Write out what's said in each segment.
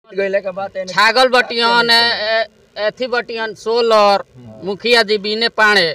गइले के बाद एने छागल बटियन ए- ए- एथी बटियन सोलर मुखिया जी बीने पाड़े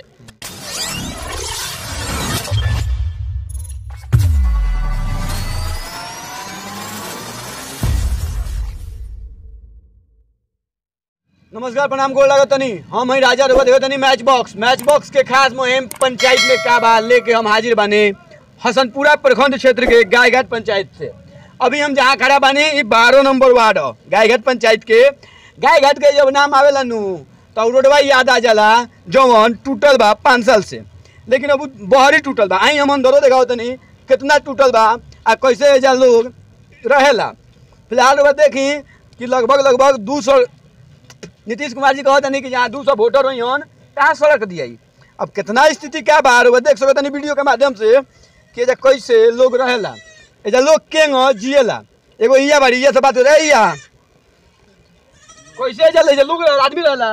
नमस्कार प्रणाम गोर लागत तनी हम हई राजा रघुआ देखत तनी मैच बॉक्स मैच बॉक्स के खास मुहिम पंचायत में का बा लेके हम हाजिर बानी हसनपुरा प्रखंड क्षेत्र के गायघाट पंचायत से अभी हम जहाँ खड़ा बानी ई बारह नंबर वार्ड ह गायघाट पंचायत के गायघाट के जब नाम आवेला नु तो रोडवा याद आ जाला जवन टूटल बा पाँच साल से लेकिन अब उ बहरी टूटल बा आई हम अंदरो देखाओ तनी कितना टूटल बा आ कैसे एजा लोग रहेला फिलहाल रउआ देखी कि लगभग लगभग दू सौ नीतीश कुमार जी कहत नहीं कि जहाँ दू सौ वोटर हुई हन कहाँ सड़क दियाई अब कितना स्थिति क्या बा वो देख सकत नहीं वीडियो के माध्यम से कि एजा कैसे लोग रहेला एजा लोग केंग जिएला एगो इया बाड़ी इया से बात हो रही इया कैसे एजा ले एजा लोग आदमी रहेला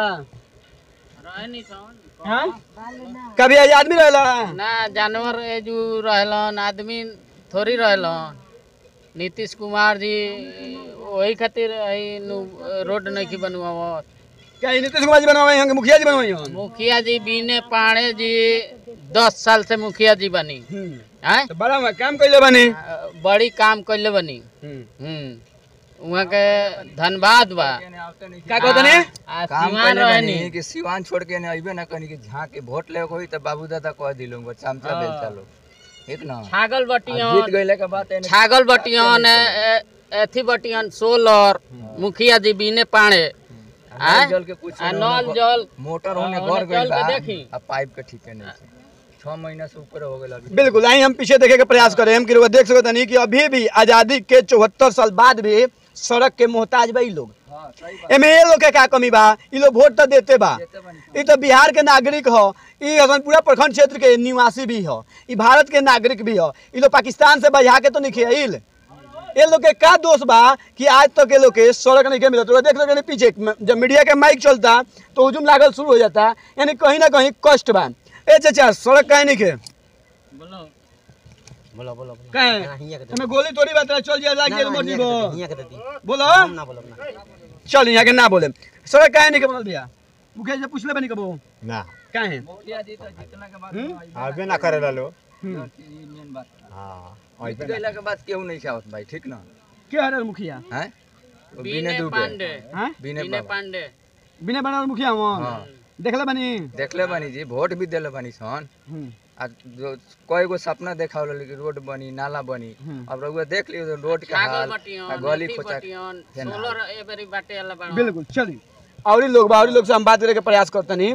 हाँ कभी एजा आदमी रहेला ना जानवर ए जो रहलन आदमी थोड़ी रहलन नीतीश कुमार जी वही खातिर हई नु रोड नहीं बनवावत क्या ई नीतीश कुमार जी बनवाई हन कि मुखिया जी बनवाई हन मुखिया जी बीने पाड़े जी दस साल से मुखिया जी बनी हम्म, हैं तो बड़ा हुआ, काम कैले बनी बड़ी काम कैले बनी हम्म। हम्म वहाँ के धनबाद बा का कहत नहीं आ काम सिवान कइले रहनी बानी कि सिवान छोड़ के ने अइबे ना कनी कि झाँक के वोट ले होई त बाबू दादा कह दिलुंग चमचा बेलचा लोग ठीक ना छागल आ जीत बटियन गइले के बाद एने छागल बटियन ए- ए- एथी बटियन सोलर मुखिया जी बीने पाड़े नल जल के कुछ आ नल जल मोटर होने हाँ, घर ओने गइल चल बा के देखी। आ पाइप के ठीके नहीं छै छह महीना से ऊपर हो गेल अभी बिल्कुल आई हम पीछे देखे के प्रयास करें हम कि रउआ देख सकत नहीं कि अभी भी आजादी के चौहत्तर साल बाद भी सड़क के मोहताज बा ई लोग हां सही एमे ये लोग के का कमी बा ई लोग वोट तो देते बा बात बनी ई तो बिहार के नागरिक ह ई हसनपुरा प्रखंड क्षेत्र के निवासी भी ह ई भारत के नागरिक भी ह ई लोग पाकिस्तान से बजा के तो नहीं खेल ये लोग के का दोष बा कि आज तक ये लोग के सड़क नहीं के मिलत रउआ देख सकत पीछे जब मीडिया के माइक चलता तो हुजूम लागल शुरू हो जाता यानी कहीं ना कहीं कष्ट बा ए चाचा सड़क काहे नहीं के काहे हमें गोली तोड़ी बात है, चल जाए लाग जाए मर्जी बो बोलो चल यहाँ के ना बोले सड़क काहे नहीं के बनल भैया मुखिया जी से पूछले बनी कबो ना काहे मुखिया जी तो जितना के बाद हम्म? आबे ना करे लो हम्म। मेन बात हाँ जीत गइले के बाद केहू नहीं चाहत भाई ठीक ना के हरे मुखिया हैं वो बिने बीने दुबे पांडे हैं बिने बीने बाबा पांडे बिना बनल मुखिया वहाँ हाँ देखले बनी देखले बानी जी वोट भी देले बानी सन हम्म, आ जो कई गो सपना देखावल लेकिन रोड बनी नाला बनी हम्म। अब रउआ देख लियो तो रोड के छागल हाल आ बटियन गली एथी खोचा बटियन के ना। सोलर ए बेरी बाटे वाला बा बिल्कुल चलिए और लोग बा और लोग से हम बात करे के प्रयास करते नहीं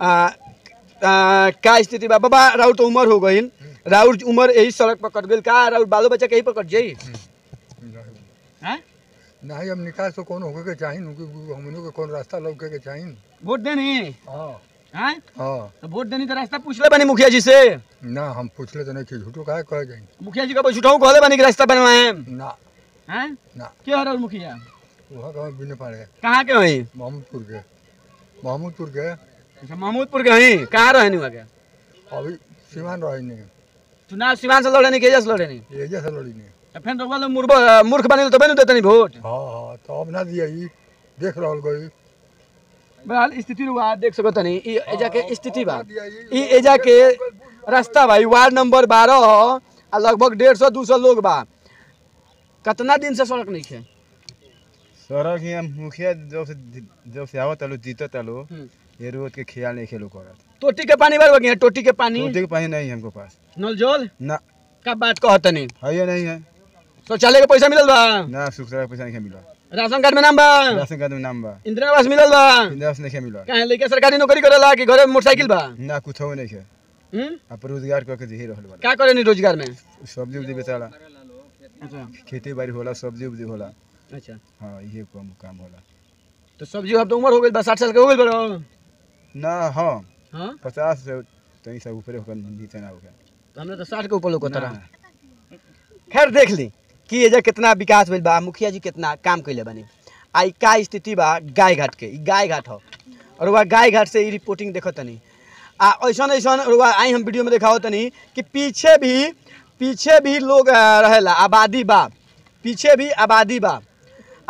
का स्थिति बा बाबा राउर तो उम्र हो गई राउर उम्र यही सड़क पर कट गई का राउर बालो बच्चा कहीं पर कट जाई हैं? नहीं अब निकास तो कौन होके के चाही हमनों के कौन रास्ता लौके के चाही वोट देनी हाँ हैं हाँ तो वोट देनी तो रास्ता पूछले बनी मुखिया जी से ना हम पूछले तो नहीं कि झूठो काहे कह जाई मुखिया जी का झूठाऊ कहले बनी कि रास्ता बनवाए ना हैं ना के हरे मुखिया वहाँ कहाँ बिने पाड़े कहाँ के वहीं महमूदपुर के महमूदपुर के अच्छा महमूदपुर के वहीं कहाँ रहनी वहाँ के अभी सीमान रही नहीं चुनाव सिवान से लड़े नहीं केजा से लड़े नहीं ये जैसे लड़ी नहीं तो फिर तो लोग मूर्ख मूर्ख बने तो बने देते नहीं वोट हाँ हाँ तो अब ना दिया ई देख रहा गई बहरहाल स्थिति रुआ देख सकत नहीं ई एजा के स्थिति बा दिया ई ई एजा के रास्ता बा ई वार्ड नंबर बारह ह आ लगभग डेढ़ सौ दू सौ लोग बा कितना दिन से सड़क नहीं है सड़क ही मुखिया जब से जब से आवत आलो जीतत आलो हम्म। ये रोड के ख्याल नहीं खेलो करत टोटी के पानी भर गया टोटी के पानी टूटी के पानी नहीं है हमको पास नल जल ना का बात कहत नहीं है ये नहीं है शौचालय के पैसा मिलल बा ना सुख सड़क पैसा नहीं मिला राशन कार्ड में नाम बा राशन कार्ड में नाम बा इंदिरा आवास मिलल बा इंदिरा से नहीं मिला कहे लइका सरकारी नौकरी करेला कि घरे में मोटरसाइकिल बा ना कुछ हो नहीं है हम्म आप रोजगार करके जी रहल वाला का करे नहीं रोजगार में सब्जी उब्जी बेचाला अच्छा खेती बाड़ी होला सब्जी उब्जी होला अच्छा हाँ ये काम काम होला तो सब्जी अब तो उम्र हो गई बा साठ साल के हो गई बड़ो ना हाँ हाँ पचास से तनी सब ऊपर होकर नीचे ना होकर तो हमने तो साठ के ऊपर लोग ना, तरह खैर देख ली कि एजा कितना विकास भइल बा मुखिया जी कितना काम कैले बनी आई का स्थिति बा गाय घाट के ई गाय घाट हो और वह गाय घाट से ई रिपोर्टिंग देखो तनी आ ऐसन ऐसन और वह आई हम वीडियो में दिखाओ तनी कि पीछे भी पीछे भी लोग अ, रहेला आबादी बा पीछे भी आबादी बा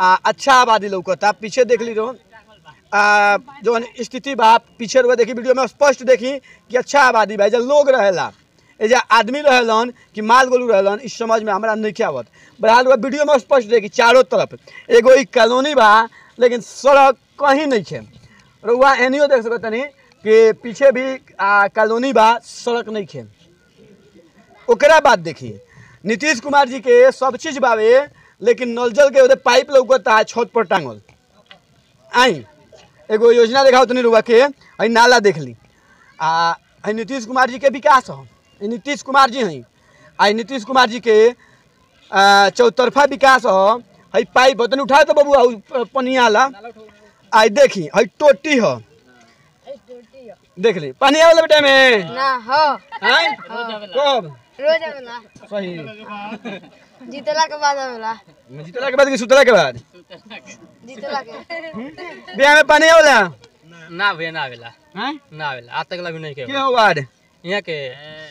आ, अच्छा आबादी लौकता पीछे देख ली रहो आ, जौन स्थिति बा पीछे रुआ देखी वीडियो में स्पष्ट देखी कि अच्छा आबादी बा एजा लोग रहेला एजा आदमी रहेलन कि माल गोलू रहेलन इस समझ में हमरा नहीं आवत बहरहाल रुआ वीडियो में स्पष्ट देखी चारों तरफ एगो ई कॉलोनी बा लेकिन सड़क कहीं नहीं है रुआ एनियो देख सकत तनी कि पीछे भी आ, कॉलोनी बा सड़क नहीं है ओकरा बाद देखी नीतीश कुमार जी के सब चीज बावे लेकिन नल जल के ओदे पाइप लौकता है छत पर टांगल आई एगो योजना देखाओ तनी रुआ के हई नाला देख ली आ हई नीतीश कुमार जी के विकास हो ई नीतीश कुमार जी हई आई नीतीश कुमार जी के आ, चौतरफा विकास हो हई पाइप हो तनी उठाओ तो बबू आउ पनिया ला आई देखी हई टोटी हो देख ली पानी वाला बेटा में ना हो हैं कब रोज आवेला सही जीतला के बाद आवेला जीतला के बाद कि सुतला के बाद जीतला के बियाह में पानी होला ना भैया ना आवेला हैं ना आवेला आज तक भी नहीं के के हो वार्ड यहाँ के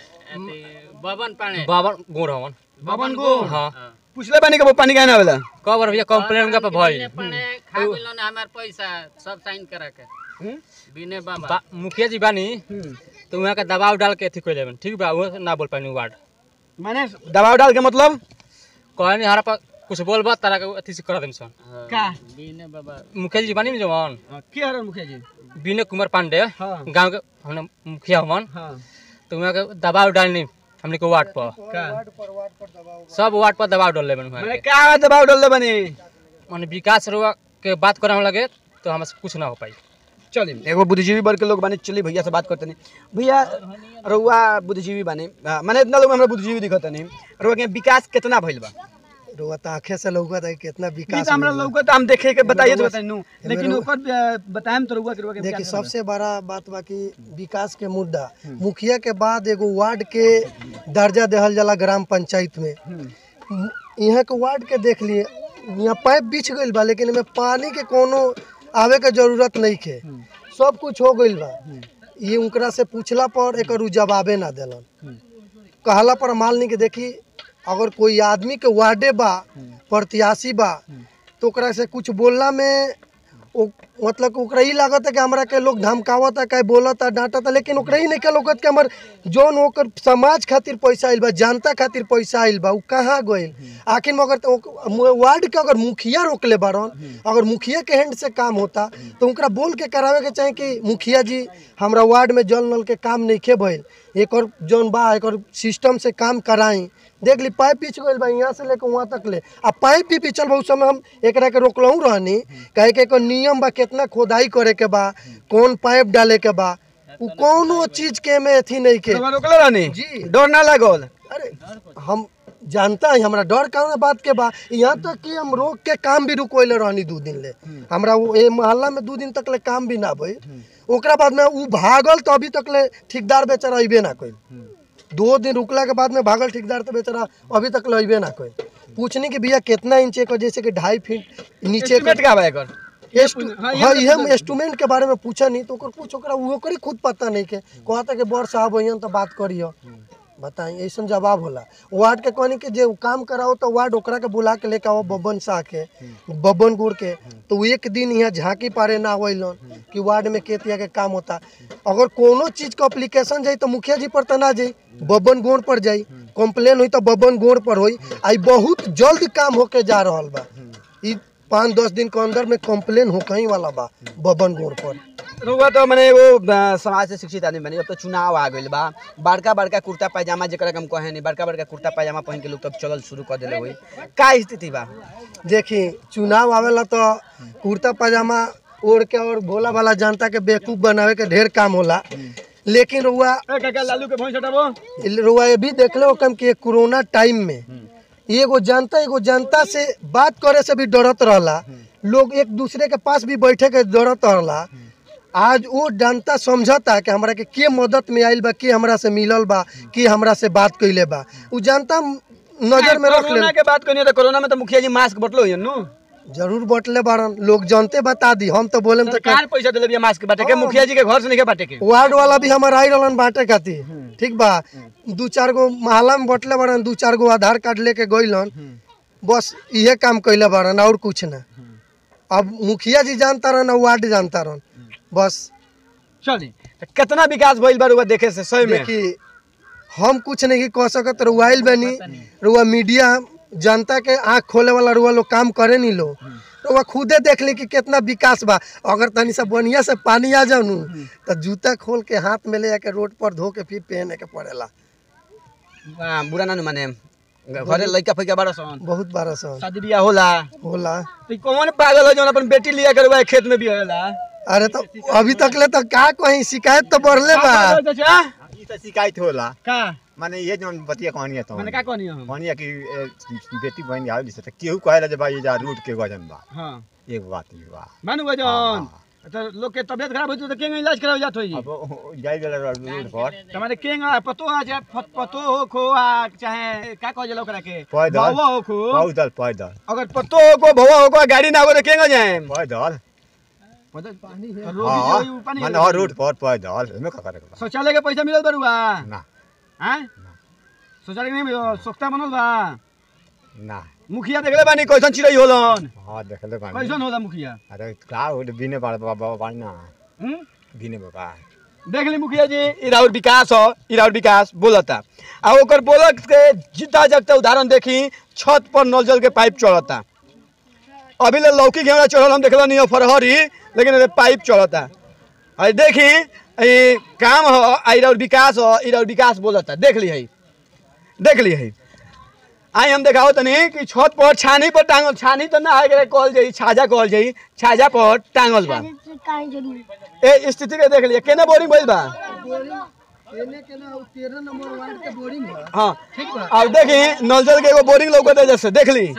बबन पानी बबन गोड़ हवन बबन गो हाँ पूछले पानी के पानी काहे ना होला कब बार भैया कंप्लेन का पे भइल खा गेलो ना हमार पैसा सब साइन करा के बिने बाबा मुखिया जी बानी तो वहाँ का दबाव डाल के अथी कोई ठीक बा वो ना बोल पानी वार्ड माने दबाव डाल के मतलब कहनी हमारा पर कुछ बोल बा तारा के अथी से कर देम सन का बिने बाबा मुखिया जी बानी जवान के हरन मुखिया जी बिने कुमार पांडे हाँ। गांव के हमने मुखिया हवन हां तो वहाँ के दबाव डालनी हमने को वार्ड पर का सब वार्ड पर दबाव डाल लेबन वहाँ माने के का दबाव डाल बने माने विकास रुआ के बात करे हम लगे तो हमसे कुछ ना हो पाई चली एगो बुद्धिजीवी वर्ग के लोग बानी चली भैया से बात करते नहीं भैया रउआ बुद्धिजीवी बानी आ, माने इतना लोग हमरा बुद्धिजीवी दिखत नहीं रउआ के विकास कितना भइल बा रुआ तो आंखें से लौकत है कितना ई विकास तो हमरा हुआ। लोग हम देखे के बताइए तो रउआ- बताइए नु एमे लेकिन रउआ- ऊपर आ, बताएम तो रउआ के रउआ के देखिए विकास होला। सबसे बड़ा बात बा कि विकास के मुद्दा मुखिया के बाद एगो वार्ड के दर्जा देहल जाला ग्राम पंचायत में यहाँ के वार्ड के देख लिए यहाँ पाइप बिछ गईल बा लेकिन एमे पानी के कोनो आवे के जरूरत नहीं के सब कुछ हो गईल बा ये उनकरा से पूछला पर एक जवाबे ना देलन कहला पर माल नहीं के देखी अगर कोई आदमी के वार्डे बा प्रत्याशी बा तो ओकरा से कुछ बोलला में ओ मतलब कि ओकरा ई लागत है कि हमरा के लोग धमकावत है कहीं बोलत है डांटत है लेकिन ओकरा ही नहीं के लोगत कि हमर जौन ओकर समाज खातिर पैसा आइल बा जनता खातिर पैसा आइल बा उ कहाँ गइल आखिर में अगर तो ओक- मु- वार्ड के अगर मुखिया रोकले बारन अगर मुखिया के हैंड से काम होता तो उनकरा बोल के करावे के चाहे कि मुखिया जी हमरा वार्ड में जल नल के काम नहीं खे भइल एक और जौन बा एक और सिस्टम से काम कराई देख ली पाइप पीछ गइल बा यहाँ से लेकर वहाँ तक ले आ पाइप भी पिछल बा उस समय हम एकरा के रोकलहू रहनी कहे के एकर नियम बा कितना खोदाई करे के बा कौन पाइप डाले के बा उ कौनो चीज के में अथी नहीं के रउआ रोकले रहनी जी। डर ना लागल अरे हम जानता है हमरा डर कौन बात के बा यहाँ तक कि हम रोक के काम भी रुकोले रहनी दू दिन ले हमरा वो ए मोहल्ला में दू दिन तक ले काम भी ना भइल ओकरा बाद में उ भागल तो अभी तक ले ठेकेदार बेचारा अइबे ना कइल दो दिन रुकला के बाद में भागल ठेकेदार तो बेचारा अभी तक ले अइबे ना कइल पूछनी कि भैया कितना इंच का जैसे कि ढाई फीट नीचे एस्टीमेट के का बा एकर एस्टु- हाँ ये हम इंस्ट्रूमेंट के बारे में पूछा नहीं तो ओकर कुछ ओकरा वो ओकरी खुद पता नहीं के कहता कि बड़ साहब अइहन तो बात करियो बताई ऐसा जवाब होला वार्ड के कहनी कि जे उ काम कराओ तो वार्ड ओकरा के बुला के लेके आओ बब्बन शाह के बब्बन गुड़ के तो उ एक दिन यहाँ झांकी पारे ना होइलन कि वार्ड में के तिया के काम होता अगर कोनो चीज के अप्लीकेशन जाई तो मुखिया जी पर तो ना जाई बब्बन गोड़ पर जाई कंप्लेन हुई तो बब्बन गोड़ पर होई आई बहुत जल्द काम होके जा रहल बा ई पाँच दस दिन के अंदर में कंप्लेन हो कहीं वाला बा बबन गोड़ पर रउआ तो मने वो अ, समाज से शिक्षित आदमी बनी अब तो चुनाव आ गइल बा बड़का बड़का कुर्ता पैजामा जेकरा के हम कहे नहीं बड़का बड़का कुर्ता पैजामा पहन के लोग तब चलल शुरू कर देले होई का स्थिति बा देखी चुनाव आवेला तो कुर्ता पजामा ओढ़ के और भोला भाला जनता के बेवकूफ बनावे के ढेर काम होला लेकिन रुआ काका लालू के भैंस हटाबो रुआ ये भी देख लो कम कि कोरोना टाइम में एगो जनता एगो जनता से बात करे से भी डरत रहला लोग एक दूसरे के पास भी बैठे के डरत रहला आज वो जनता समझता कि हमरा के के मदद में आइल बा के हमरा से मिलल बा के हमरा से बात कइले बा उ जनता नजर में रख ले कोरोना के बात करिए तो कोरोना में तो मुखिया जी मास्क बटलो होइए नु जरूर बटले बारन लोग जानते बता दी हम तो बोले तो सरकार पैसा देले बिया मास्क बाटे के मुखिया जी के घर से नहीं के बाटे के वार्ड वाला भी हमारा आई रहलन बांटे खातिर ठीक बा दू चार गो मोहल्ला में बटले बारन दू चार गो आधार कार्ड लेके गइलन बस इहे काम कैले बारन और कुछ ना अब मुखिया जी जानता रहन और वार्ड जानता रहन बस चली तो कितना विकास भइल बा रुआ देखे से सही में देखी हम कुछ नहीं कह सकत रुआइल बनी रुआ मीडिया जनता के आँख खोले वाला रुआ लोग काम करे नहीं लो रुआ खुदे देख ली कि कितना विकास बा अगर तनी सा बढ़िया से पानी आ जाऊ नु तो जूता खोल के हाथ में ले आके रोड पर धो के फिर पहने के पड़ेला आ, बुरा ना नु माने घरे लइका फइका बारह सन बहुत बारह सौ शादी बियाह होला होला तो कौन पागल हो जौन अपन बेटी लिया करवा खेत में भी होला अरे तो अभी तक ले तो का कहीं शिकायत तो बढ़ले बा चाचा ई त शिकायत होला का माने ये जौन बतिया कहानी तो माने का कहनी हम कहानी कि ए, बेटी बहन आवे से त केहू कहेला जे भाई जा रूट के गजन बा हां एक बात ई बा मानु गजन तो लोग के तबियत खराब होई तो केंगे इलाज करावे जात होई अब ओ- जाई बेला रूट पर तुम्हारे केंगा पतो आ जाए फत- पतो हो खो आ चाहे का कह जलो ओकरा के पैदल। बाबा हो खो पैदल पैदल अगर पतो हो को भवा हो को गाड़ी ना हो तो केंगा जाए पैदल रोगी हाँ जी होई, ऊ पानी माने हर रूट पर पैदल एमे का करे के बा शौचालय के पैसा मिलल बरुआ ना हैं शौचालय के नहीं मिलल सोख्ता बनल बा ना मुखिया देखले बानी कैसन चिड़ै होलन हाँ देखले बानी कैसन होला मुखिया अरे का हो बिने बाबा बाबा बाबा ना हम्म बिने बाबा देख ली मुखिया जी ई राउर विकास हो ई राउर विकास बोलता आ ओकर बोलत के जीता जगता उदाहरण देखी छत पर नल जल के पाइप चढ़ता अभी ले लौकी घेवड़ा चढ़ल हम देखल नहीं फरहरी लेकिन एमे पाइप चढ़ता अरे देखी ई काम हो आ ई राउर विकास हो ई राउर विकास बोलता देख ली है देख ली है आई हम देखाओ तनी कि छत पर छानी पर टांगल छानी तो ना है कहल जाई छाजा कहल जाई छाजा पर टांगल बा ए स्थिति के देख लिया केने बोरिंग भइल बा हाँ अब देखी नल जल के एगो बोरिंग लौकत है जैसे देख ली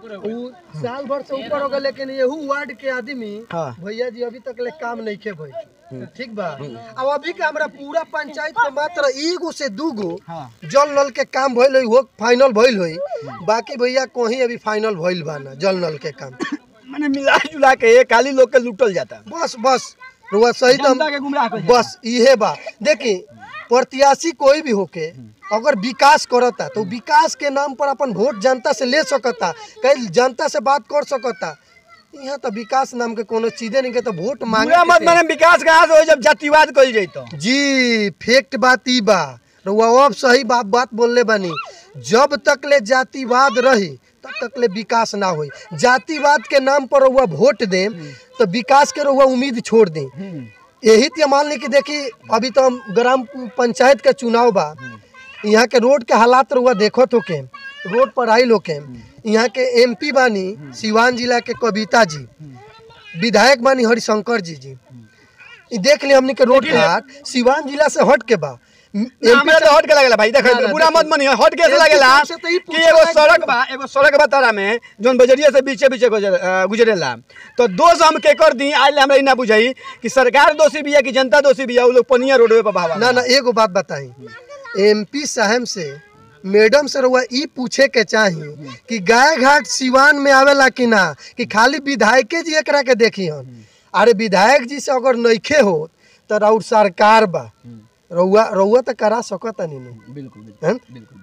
उ साल भर से ऊपर हो गए लेकिन यहू वार्ड के आदमी हाँ। भैया जी अभी तक ले काम नहीं के भाई ठीक बा अब अभी का हमरा पूरा पंचायत में मात्र एगो से दूगो हाँ। जल नल के काम भइल होई वो फाइनल भइल होई बाकी भैया कहीं अभी फाइनल भइल बा ना जल नल के काम मैंने मिला जुला के खाली लोग के लूटल जाता बस बस रुआ सही तो जनता के गुमराह कर बस इहे बा देखी प्रत्याशी कोई भी होके अगर विकास करता तो विकास के नाम पर अपन वोट जनता से ले सकता कहीं जनता से बात कर सकता यहाँ तो विकास नाम के कोनो चीजे नहीं के तो वोट मांगे पूरा मत के माने विकास कहाँ से हो जब जातिवाद कइल जाई तो जी फैक्ट बात ई बा रुआ अब सही बात बात बोलले बानी जब तक ले जातिवाद रही तब तक ले विकास ना होई जातिवाद के नाम पर रुआ वोट दे तो विकास के रुआ उम्मीद छोड़ दे यही तो मान ली कि देखी अभी तो हम ग्राम पंचायत के चुनाव बा यहाँ के रोड के हालात रुआ देखो तो के रोड पर आई लोग के यहाँ के एमपी बानी सिवान जिला के कविता जी विधायक बानी हरिशंकर जी जी ई देख ले हमनी के रोड घाट सिवान जिला से हट के बा एमपी हमरा तो हट के लगेला भाई देख ना, ना, पूरा मत देखी। मनी हट के से एक लगेला हिसाब से तो ई कि पूछे एगो लायक सड़क बात बा एगो सड़क बा तारा में जोन बजरिया से बीचे बीचे गुजर- अ, गुजरेला तो दोष हम के कर दी आज हमरा ई ना बुझाई कि सरकार दोषी बिया कि जनता दोषी बिया उ लोग पनिया रोडवे पर भावा ना ना एगो बात बताई एमपी साहब से मैडम से रउआ ई पूछे के चाही कि गाय घाट सिवान में आवेला कि ना कि खाली विधायके जी एकरा के देखी हन अरे विधायक जी से अगर नइखे हो तो राउर सरकार बा रउआ रउआ तो करा सकता नहीं बिल्कुल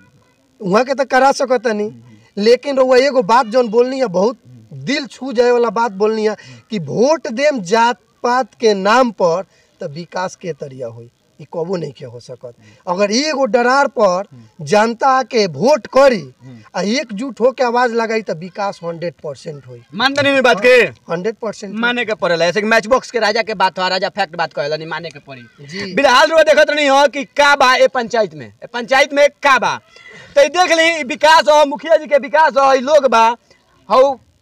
वहाँ के तो करा सकता नहीं लेकिन रउआ एगो बात जौन बोलनी है बहुत दिल छू जाए वाला बात बोलनी है कि वोट देम जात पात के नाम पर तो विकास के तरिया होई ई कबो नहीं के हो सकत अगर एगो डरार पर जनता के वोट करी आ एकजुट होके आवाज लगाई तो विकास हंड्रेड परसेंट होई मानते नहीं बात के हंड्रेड परसेंट माने के पड़ेला ऐसे कि मैच बॉक्स के राजा के बात हो राजा फैक्ट बात कहेला नहीं माने के पड़ी जी बिलहाल रो देखत नहीं हो कि का बा ए पंचायत में ए पंचायत में का बा तो ई देख ली ई विकास हो मुखिया जी के विकास हो ई लोग बा हौ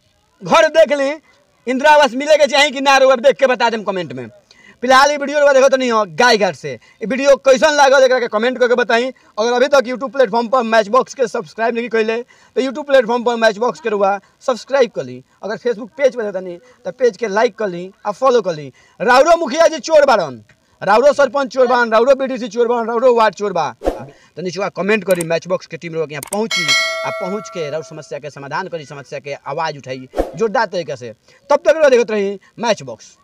घर देख ली इंदिरा आवास मिले के चाही कि ना रो अब देख के बता देम कमेंट में फिलहाल ये वीडियो देखो तो नहीं हो गाय घाट से ये वीडियो कैसन लागल एकरा के कमेंट करके बताई अगर अभी तक यूट्यूब प्लेटफॉर्म पर मैच बॉक्स के सब्सक्राइब नहीं कैले तो यूट्यूब प्लेटफॉर्म पर मैच बॉक्स के रुआ सब्सक्राइब कर ली अगर फेसबुक पेज पर नहीं तो पेज के लाइक कर ली और फॉलो कर ली राउरो मुखिया जी चोर बारन राउरो सरपंच चोर बान राउरो बीडीसी चोर बान राउरो वार्ड चोर बा तो नीचे कमेंट करी मैच बॉक्स के टीम लोग यहाँ पहुँची आ पहुँच के राउर समस्या के समाधान करी समस्या के आवाज़ उठाई जोरदार तरीके से तब तक देखते रही मैच बॉक्स